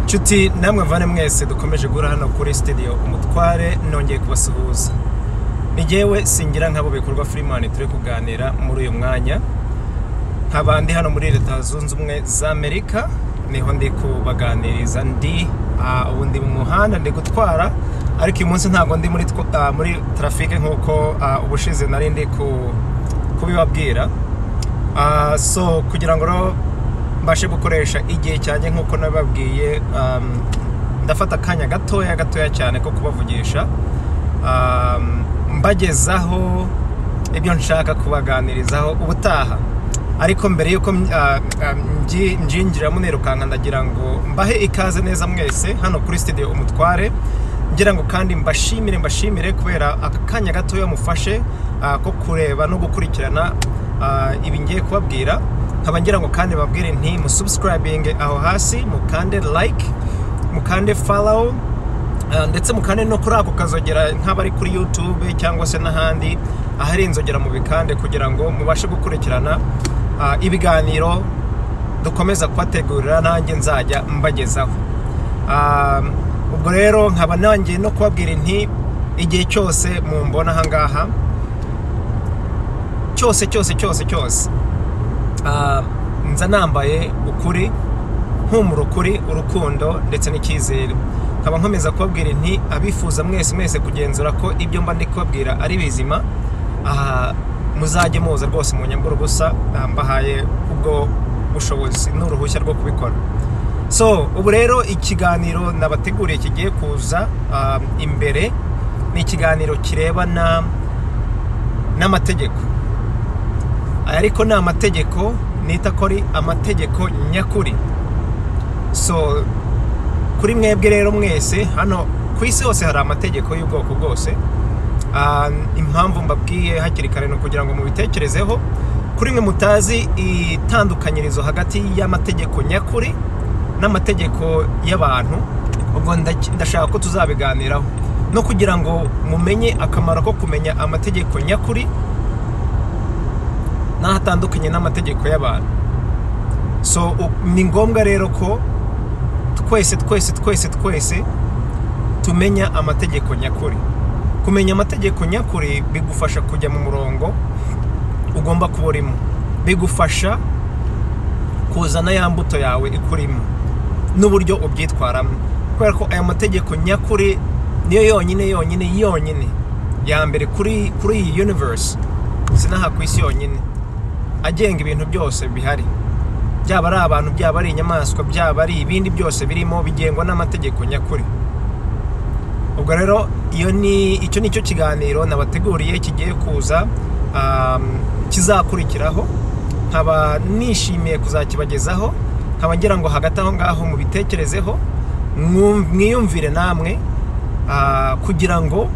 nshuti namwe mvane mwese dukomeje guhura hano kuri sitidiyo umutware nongeye kubasuhuza ni ngewe singira nk'abo bikorwa firimani turi kuganira muri uyu mwanya nk'abandi hano muri leta zunze ubumwe za amerika niho ndi kubaganiriza ndi ah, ubu ndi mu muhanda ndi gutwara ariko uyu munsi ntabwo ndi muri tw- ah, muri trafike nk'uko ah, ubushize nari ndi ku- kubibabwira Ah, so kugira ngo rero mbashe gukoresha igihe cyanjye nk'uko nabibabwiye um, ndafata akanya gatoya gatoya cyane ko kubavugisha um, mbagezaho ibyo nshaka kubaganirizaho ubutaha ariko mbere y'uko mm, ah, ah, mbyi- mbyinjiramo nirukanka ndagira ngo mbahe ikaze neza mwese hano kuri studio umutware ngira ngo kandi mbashimire mbashimire kubera aka kanya gatoya mufashe ah, ko kureba no gukurikirana ah, ibi ngiye kubabwira nkaba ngira ngo kandi babwire nti musubscribing aho hasi mukande like mukande follow Ah, ndetse mukande no kuri ako kazogera nk'abari kuri youtube cyangwa se n'ahandi ahari inzogera mu bikande kugira ngo mubashe gukurikirana ah, ibiganiro dukomeza kubategurira nanjye nzajya mbagezaho Ah, ubwo rero nkaba nanjye no kubabwira nti igihe cyose mumbona ahangaha cyose cyose cyose cyose Ah, nza nambaye ukuri mpumura ukuri urukundo ndetse n'icyizere nkaba nkomeza kubabwira nti abifuza mwese mwese kugenzura ko ibyo mba ndi kubabwira ari bizima aha, muzajye muza rwose mu nyambura gusa mbahaye ubwo bushobozi n'uruhushya rwo kubikora so ubu rero ikiganiro nabateguriye kigiye kuza ah, imbere ni ikiganiro kirebana n'amategeko aya ariko ni amategeko nita ko ari amategeko nyakuri so kuri mwebwe rero mwese hano ku isi hose hari amategeko y'ubwoko bwose Ah, impamvu mbabwiye hakiri kare ni ukugira ngo mubitekerezeho kuri mwe mutazi itandukanyirizo hagati y'amategeko nyakuri n'amategeko y'abantu ubwo ndaki- ndashaka ko tuzabiganiraho no kugira ngo mumenye akamaro ko kumenya amategeko nyakuri n'aho atandukanye n'amategeko y'abantu so u- ni ngombwa rero ko twese twese twese twese tumenya amategeko nyakuri kumenya amategeko nyakuri bigufasha kujya mu murongo ugomba kuba urimo bigufasha kuzana ya mbuto yawe ikurimo n'uburyo ubyitwaramo kubera ko aya mategeko nyakuri niyo yonyine yonyine yonyine ya mbere kuri kuri iyi universe sinaha ku isi yonyine agenga ibintu byose bihari byaba ari abantu byaba ari inyamaswa byaba ari ibindi byose birimo bigengwa n'amategeko nyakuri ubwo rero iyo ni icyo ni cyo kiganiro nabateguriye kigiye kuza um, kizakurikiraho nkaba nishimiye kuzakibagezaho nkaba ngira ngo hagati aho ngaho mubitekerezeho mwum- mwiyumvire namwe ah, kugira ngo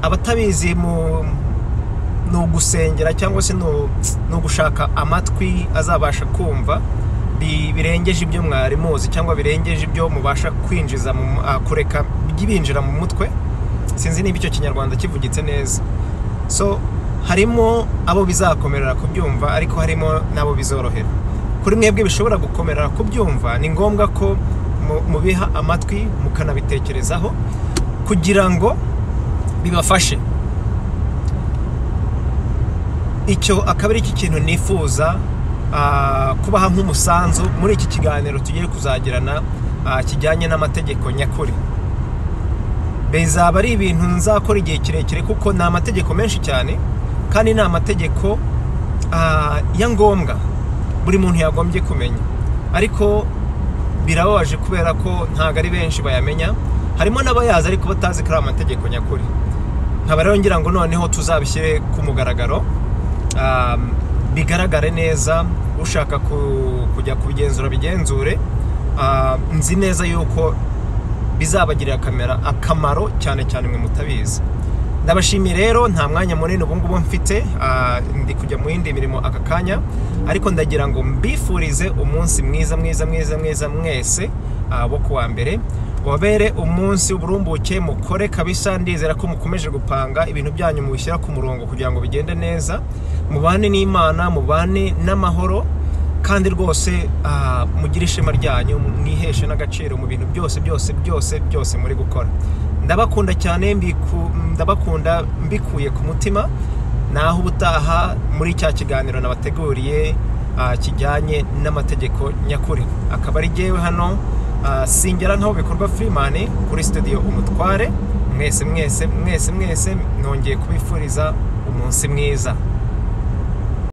abatabizi mu ni ugusengera cyangwa se ni u- ni ugushaka amatwi azabasha kumva bi- birengeje ibyo mwari muzi cyangwa birengeje ibyo mubasha kwinjiza mu ah, kureka binjira mu mutwe sinzi niba icyo kinyarwanda kivugitse neza so harimo abo bizakomerera kubyumva ariko harimo n'abo bizorohera kuri mwebwe bishobora gukomerera kubyumva ni ngombwa ko mu- mubiha amatwi mukanabitekerezaho kugira ngo bibafashe icyo akaba ari iki kintu nifuza ah, kubaha nk'umusanzu muri iki kiganiro tugiye kuzagirana ah, kijyanye n'amategeko nyakuri bizaba ari ibintu nzakora igihe kirekire kuko ni amategeko menshi cyane kandi ni amategeko ah, ya ngombwa buri muntu yagombye kumenya ariko birababaje kubera ko ntabwo ari benshi bayamenya harimo n'abayazi ariko batazi ko ari amategeko nyakuri nkaba rero ngira ngo noneho tuzabishyire ku mugaragaro um, bigaragare neza ushaka ku- kujya kubigenzura bigenzure Ah, nzi neza yuko bizabagirira kamera akamaro cyane cyane mwe mutabizi ndabashimiye rero nta mwanya munini ubu ngubu mfite ah, ndi kujya mu yindi mirimo aka kanya ariko ndagira ngo mbifurize umunsi mwiza mwiza mwiza mwiza mwese ah, wo kuwa mbere wabere umunsi uburumbuke mukore kabisa ndizera ko mukomeje gupanga ibintu byanyu mubishyira ku murongo kugira ngo bigende neza mubane n'imana mubane n'amahoro kandi rwose ah, mugire ishema ryanyu mwiheshe n'agaciro mu bintu byose byose byose byose muri gukora ndabakunda cyane mbiku- ndabakunda mbikuye ku mutima naho ubutaha muri cya kiganiro nabateguriye ah, kijyanye n'amategeko nyakuri akaba ari jyewe hano ah, singera nkaho bikorwa Freeman kuri studio umutware mwese mwese mwese mwese nongeye kubifuriza umunsi mwiza